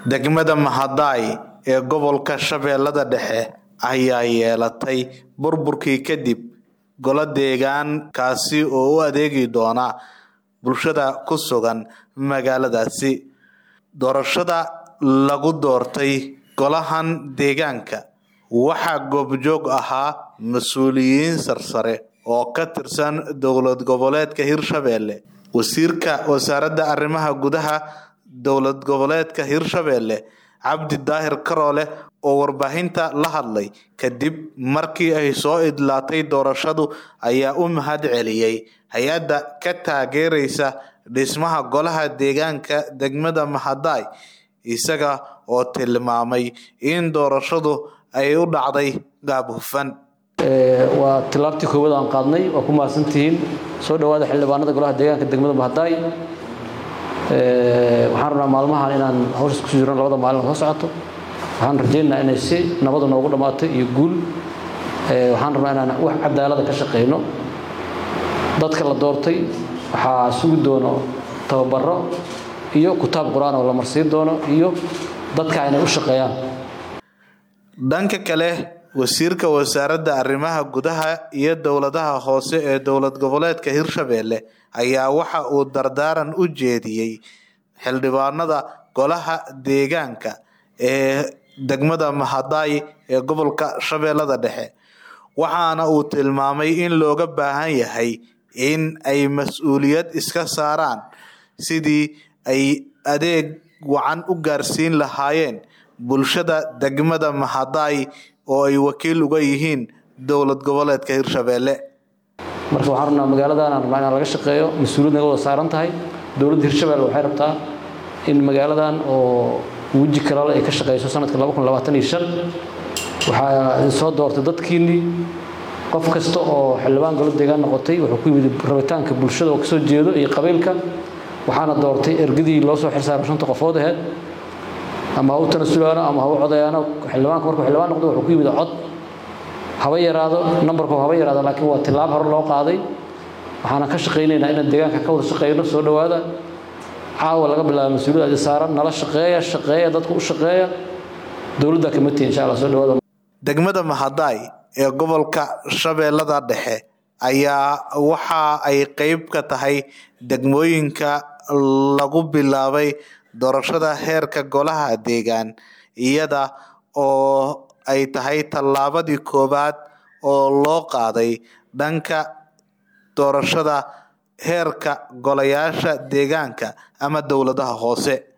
Degmada Mahadai ee gobolka Shabeellada Dhexe ayaa yeelatay burburkii kadib golo deegaan kaasi oo u adeegi doona bulshada ku sugan magaaladaasi. Doorashada lagu doortay golahan deegaanka waxaa goobjoog ahaa mas'uuliyiin sarsare oo ka tirsan dowlad goboleedka Hirshabelle. Wasiirka Wasaaradda Arrimaha Gudaha Dowlad Goboleedka Hirshabelle Cabdi Daahir Karoole oo warbaahinta la hadlay kadib markii ay soo idlaatay doorashadu ayaa u mahad celiyay hay'adda ka taageeraysa dhismaha golaha deegaanka degmada Mahadai isaga oo tilmaamay in doorashadu ay u dhacday qaab hufan. waa tilaabtii koowaad aan qaadnay waa ku mahadsantihiin soo dhawaada xildhibaanada golaha deegaanka degmada Mahadai waxaan rabnaa maalmahan inaan hawshaas ku jirno labada maalin soo socoto waxaan rajaynaynaa inay si nabada noogu dhammaato iyo guul waxaan rabnaa inaan wax cadaalada ka shaqeyno dadka la doortay waxaa sugi doono tababaro iyo kutaab qur-aan oo la marsiin doono iyo dadka inay u shaqeeyaan Dhanka kale wasiirka wasaaradda arrimaha gudaha iyo dowladaha hoose ee dowlad goboleedka Hirshabelle ayaa waxa uu dardaaran u jeediyay xildhibaanada golaha deegaanka ee degmada Mahadai ee gobolka Shabeellada Dhexe waxaana uu tilmaamay in looga baahan yahay in ay mas'uuliyad iska saaraan sidii ay adeeg wacan u gaarsiin lahaayeen bulshada degmada Mahadai oo ay wakiil uga yihiin dowlad goboleedka Hirshabelle. marka waxaan rabnaa magaaladan aan rabnaa inaan laga shaqeeyo mas-uuliyad naga wada saaran tahay dowladda hirshabelle waxay rabtaa in magaaladan oo weji kalale ay ka shaqeyso sanadka waxaa soo doortay dadkiinnii qof kasta oo xildhibaan golo deegaan noqotay wuxuu ku yimid rabitaanka bulshada oo kasoo jeedo iyo qabiilka waxaana doortay ergadii loo soo xilsaaray shanta qofood aheyd ama ha u tanasulaano ama ha u codayaano xildhibaanka markuu xildhibaan noqdo wuxuu ku yimid cod haba yaraado nambarku haba yaraado laakiin waa tilaab hore loo qaaday waxaana ka shaqaynaynaa inaan deegaanka ka wada shaqeyno soo dhowaada caawa laga bilaabo mas-uuliyad adi saaran nala shaqeeya shaqeeya dadka u shaqeeya dowladda kama tihin insha allah soo dhowaada Degmada Mahadai ee gobolka Shabeellada Dhexe ayaa waxa ay qayb ka tahay degmooyinka lagu bilaabay doorashada heerka golaha deegaan iyada oo ay tahay tallaabadii koowaad oo loo qaaday dhanka doorashada heerka golayaasha deegaanka ama dowladaha hoose